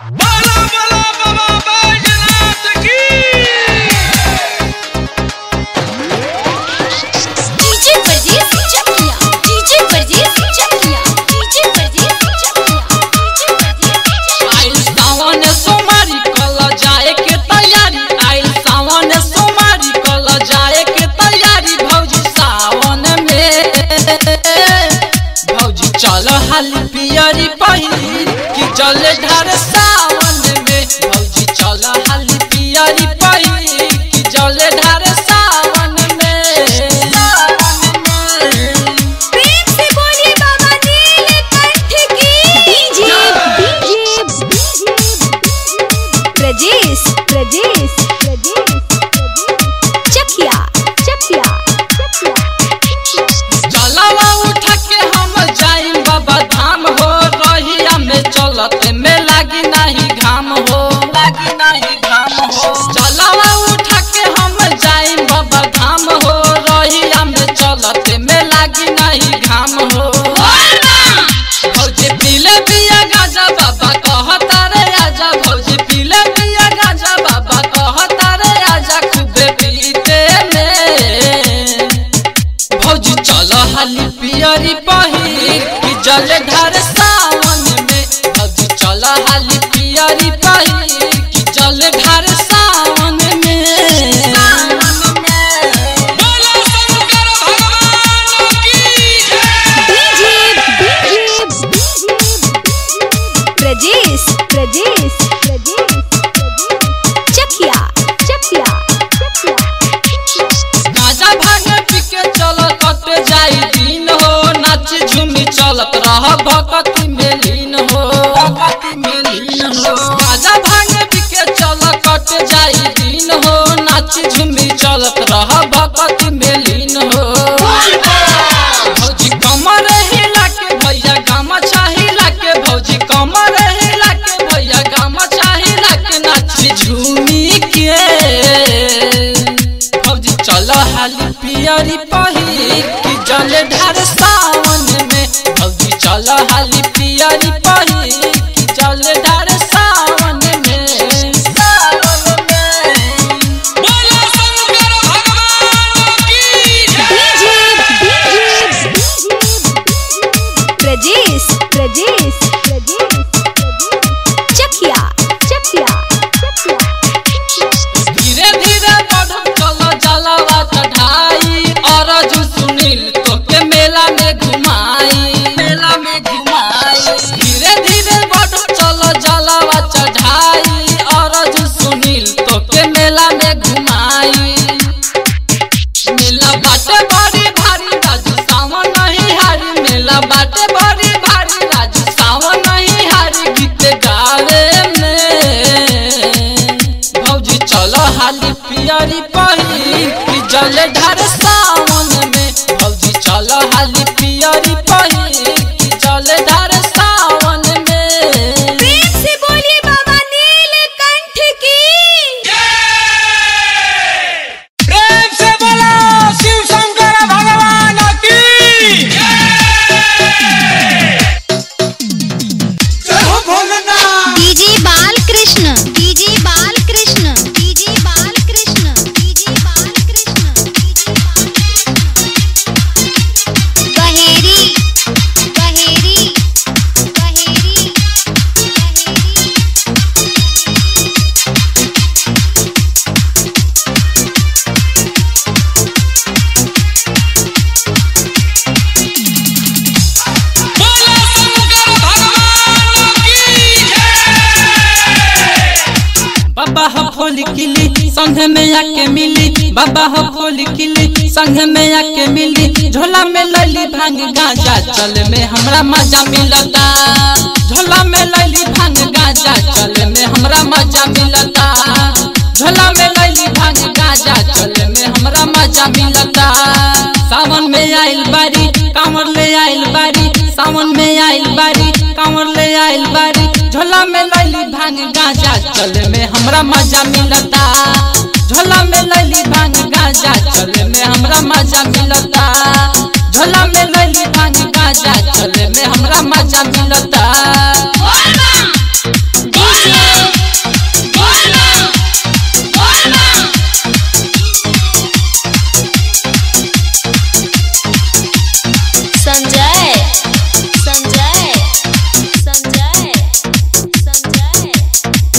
बाला बाला बाबा बैजनाथ की डीजे परदेस चकिया डीजे परदेस चकिया डीजे परदेस चकिया डीजे परदेस आइल सावन सोमारी कल जाए के तैयारी आइल सावन सोमारी कल जाए के तैयारी भौजी सावन में भौजी चल हाली पियरी पहिली कि जल ढार सावन में भौजी चल हाली पियरी पहिली कि जल ढार सावन में सावन में प्रेम से बोलिए बाबा नीलकंठ की डीजे डीजे प्रजेश प्रजेश प्रजेश चकिया चकिया चकिया चलावा उठा के हम जाइम बाबा धाम हो रहिया में चलत में लागी नहीं घाम हो लागी नहीं घाम हो चलावा उठा के हम जाइम बाबा धाम हो रहिया में चलत में लागी नहीं घाम हो भौजी पीले पिया गाजा बाबा कहता रे आजा भौजी पीले पिया गाजा बाबा कहता रे आजा खूबे पीते में भौजी चल हाली पियरी पहिर कि जल ढार सावन में भौजी चल हाली पियरी पहिर कि जल ढार सावन में सावन में बोला शंकर भगवान की डीजे प्रजेश प्रजेश प्रजेश चकिया चकिया चकिया गाजा भांग पी के चल कट जाई दिन हो नाच झूमी चलत रह भक्ति में लीन हो भक्ति में लीन हो गाजा भांग पी के चल कट जाई दिन हो नाच झूमी चलत रह भक्ति में लीन हो भौजी कमर हिला के भैया गामा चाहिला के भौजी कमर हिला के भैया गामा चाहिला के नाची झूमी के भौजी चल हाली पियरी पहिर कि जल ढार सावन में भौजी चल हाली पियरी पहिर कि जल ढार सावन में सावन में बोला शंकर भगवान की प्रजेश प्रजेश प्रजेश चकिया चकिया चकिया धीरे धीरे बढ़म चल जलवा चढ़ाई अरजू सुनील तोके मेला में घुमाई मेला में घुमाई धीरे धीरे बढ़म चल जलवा चढ़ाई अरजू सुनील तोके मेला में घुमाई मेला बाटे बड़ी भारी राजू सावन नहीं हारी मेला बाटे बड़ी भारी राजू सावन नहीं हारी गीत गावे में भौजी चलो हाली पियरी पहिर कि जल ढार सावन में भौजी चलो हाली पियरी पहिर कि जल ढार सावन में प्रेम से बोलिए बाबा नीलकंठ की प्रेम से बोला शिव शंकर भगवान की जय हो Bholenath DJ Balkrishna DJ Balkrishna DJ Balkrishna DJ Balkrishna गहेरी गहेरी गहेरी बोला शंकर भगवान की बाबा हो खोल किली संग में आके मिली बाबा हो खोल किली संग में आके मिली झोला में लैली भांग गांजा चल में हमरा मजा मिलता झोला में लैली भांग गांजा चल में हमरा मजा मिलता झोला में लैली भांग गांजा चल में हमरा मजा मिलता सावन में आइल बारी कांवर ले आइल बारी सावन में आइल बारी कांवर ले आइल बारी झोला में लैली भांग गांजा चल में हमरा मजा मिलता झोला में लैली भांग गांजा चल में हमरा मजा मिलता झोला में लैली भांग गांजा चल में हमरा मजा मिलता डीजे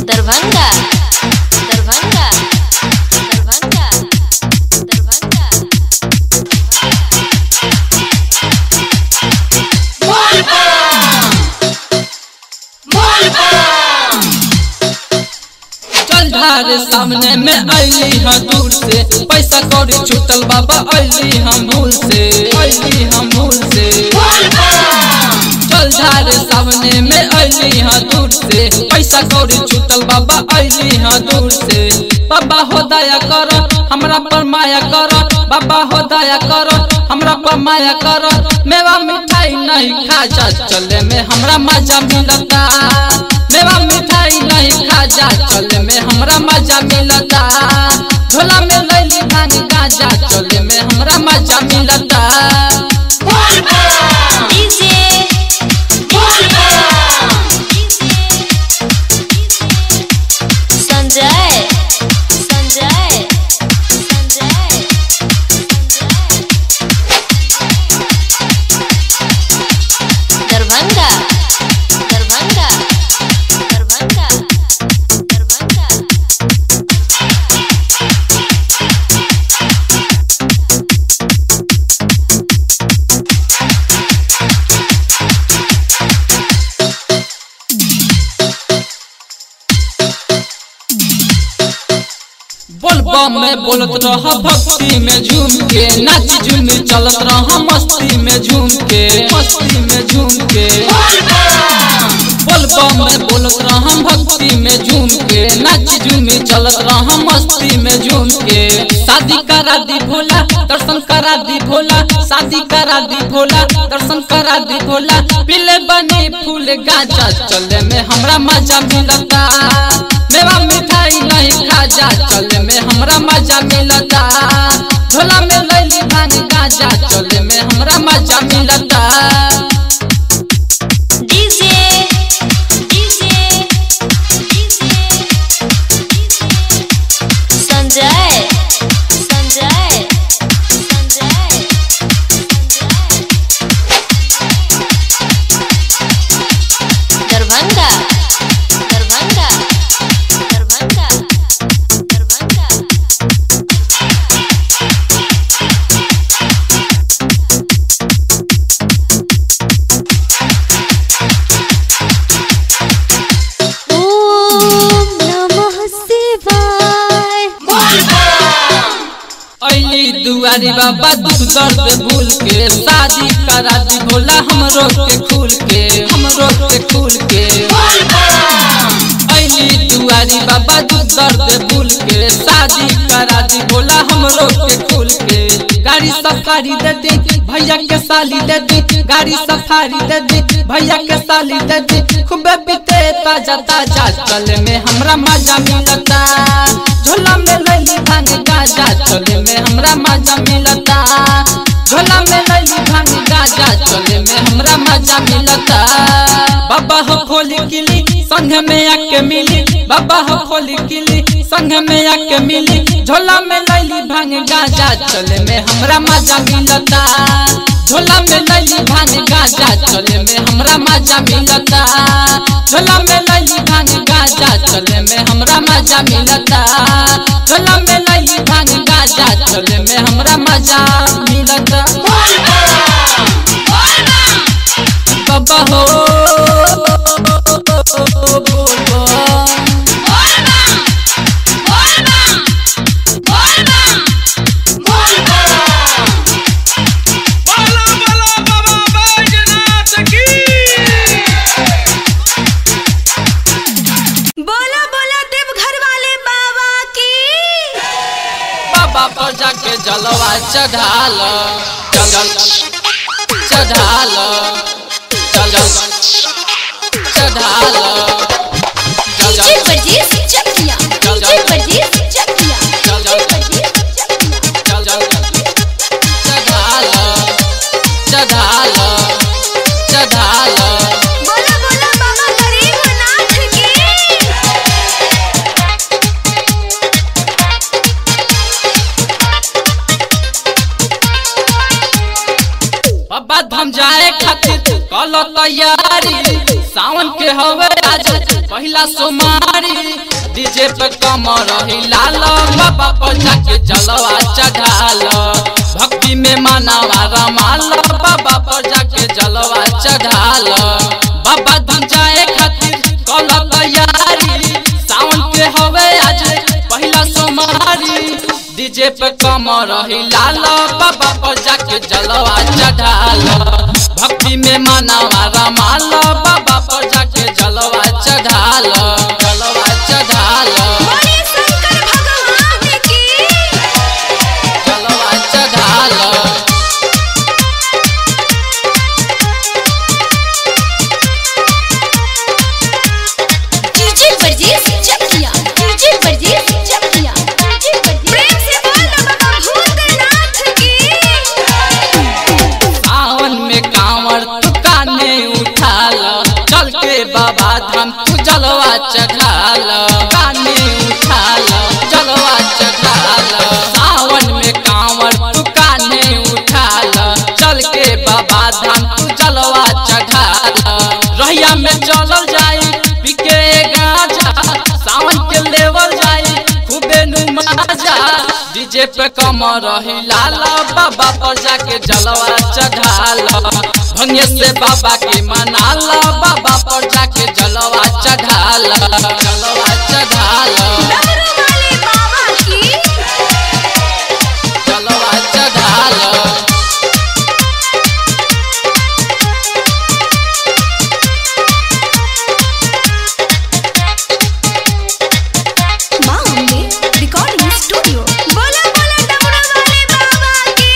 दरभंगा दरभंगा दरभंगा दरभंगा चल ढारे सामने में अली हाँ दूर से पैसा कौड़ी छूटल बाबा अली हम भूल से अली हम भूल से चल ढारे सामने में अली हाँ दूर से पैसा कौड़ी छूटल बाबा अली हाँ दूर से बाबा हो दया कर हमरा पर माया कर बाबा हो दया कर हमरा पर माया कर मेवा मिठाई नहीं खा जा चले में हमरा मजा मिलता मेवा मिठाई नहीं खा जा चले में हमरा मजा मिलता झोला में लैली भांग गाजा चले में हमरा मजा मिलता डीजे संजय संजय संजय दरभंगा दरभंगा दरभंगा दरभंगा बोलबा में बोलत रह भक्ति में झूम के नाच झूम चलत रह मस्ती में झूम के मस्ती में झूम के बोलबा में बोलत रह भक्ति में झूम के नाच झूम चलत रह मस्ती में झूम के शादी करा दी भोला दर्शन करा दी भोला शादी करा दी भोला दर्शन करा दी भोला पीले बनी फूल गाजा चले में हमरा मजा मिलता मेवा मिठाई नहीं खा जा चले में हमरा मजा मिलता झोला में लैली भांग गाजा चले में हमरा मजा मिलता डीजे डीजे संजय संजय संजय दरभंगा दरभंगा दरभंगा दरभंगा ओम नमः शिवाय अली दुआरी बाबा दुख दर्द भूल के शादी करा दी भोला हमरो के खुल के हमरो के खुल के अली दुआरी बाबा दुख दर्द भूल के शादी करा दी भोला हमरो के खुल के गाड़ी सफारी दे दी भैया के साली दे दी गाड़ी सफारी दे दी भैया के साली दे दी खूबे बीते ताजा ताजा चले में हमरा मजा मिलता झोला में लैली भांग गाजा चले में हमरा मजा मिलता झोला में लैली भांग गाजा चले में हमरा मजा मिलता बाबा हो खोली किली संग में आके मिली बाबा हो खोली किली संग में आके मिली झोला में लैली भांग गाजा चले में हमरा मजा मिलता झोला में लैली भांग गाजा चले में हमरा मजा मिलता झोला में लैली भांग गाजा चले में हमरा मजा मिलता झोला में लैली भांग गाजा चले में हमरा मजा मिलता बाबा हो बोलो बोलो बाबा बैजनाथ की बोलो बोलो देवघर वाले बाबा की बाबा पर जाके जलवा चढ़ाल चल चढ़ाल चल चढ़ाल डीजे परदेस चकिया डीजे परदेस चकिया डीजे परदेस चकिया चढ़ाल चढ़ाल चढ़ाल बोलो बोलो बाबा गरीबनाथ की बाबा धाम जाए खातिर कल तैयारी सावन के हवे आज पहले पहिला सोमारी डीजे पे कमर हिलाल बाबा पर जाके जलवा चढ़ाल भक्ति में मनावा रमाल बाबा पर जाके जलवा चढ़ाल बाबा धन जाए खातिर कल तैयारी सावन के हवे आज पहिला सोमारी डीजे पे कमर हिलाल बाबा पर जाके जलवा चढ़ाल भक्ति में मनावा रमाल बाबा पर जाके जलवा चढ़ाल जलवा चढ़ाल बोले शंकर भगवान की जलवा चढ़ाल DJ Brajesh Chakia DJ Brajesh Chakia DJ Brajesh प्रेम से बोल बाबा भूतनाथ की सावन में कांवर तू काने उठाल चल के बाबा धाम तू जलवा चढ़ाल काने उठाल जलवा चढ़ाल सावन में कांवर तू काने उठाल चल के बाबा धाम तू जलवा चढ़ाल रहिया में चलल जाई पिके गाजा सावन के लेवल जाई खूबे नुमाजा डीजे पे कमर हिलाल बाबा पर जाके जलवा चढ़ाल भंगे से बाबा के मनाल बाबा पर जाके जलवा चढ़ाल जलवा चढ़ाल डमरू वाले बाबा की जलवा चढ़ाल मां अम्बे रिकॉर्डिंग स्टूडियो बोला बोला डमरू वाले बाबा की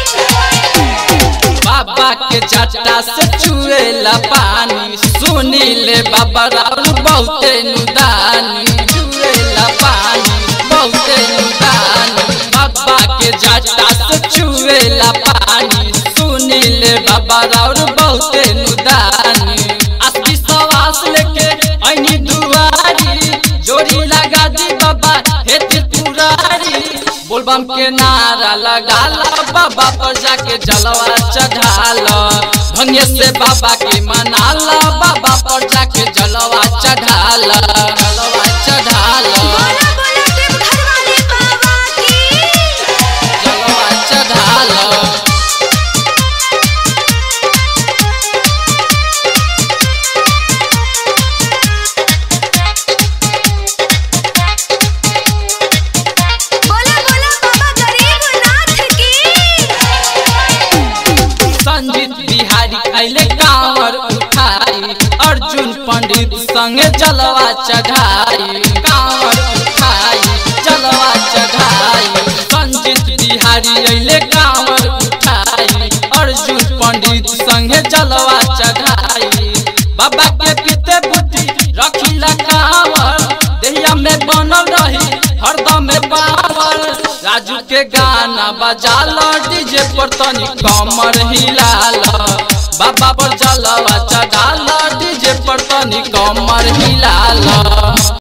बाबा के जटा से चुएला पानी सुनी ले बाबा राउर बहुते नुदानी चुएला पानी बहुते नुदानी बाबा के जटा से चुएला पानी सुनी ले बाबा राउर बहुते नुदानी असली सवास लेके ऐनी दुआरी जोड़ी लगा दी बाबा हे त्रिपुरारी बोलबम के नारा लगाल बाबा पर जाके जलवा चढ़ाल भंगे से बाबा के मनाल बाबा पर जाके जलवा चढ़ाल जलवा चढ़ाल बोला बोला देवघर वाले बाबा की जलवा चढ़ाल बोला बोला बाबा गरीबनाथ की संजीत बिहारी कैले कांवर उठाई अर्जुन पंडित संगे जलवा चढ़ाई कांवर उठाई जलवा चढ़ाई संजीत बिहारी अइले कांवर उठाई अर्जुन पंडित संगे जलवा चढ़ाई बाबा के पीते बुद्धि रखिला कांवर देहिया में बनल रही हरदम में पावर राजू के गाना बजाल डीजे पर तनी कमर हिलाल बाबा पर जलवा चढ़ाल डीजे पर तनी कमर हिलाल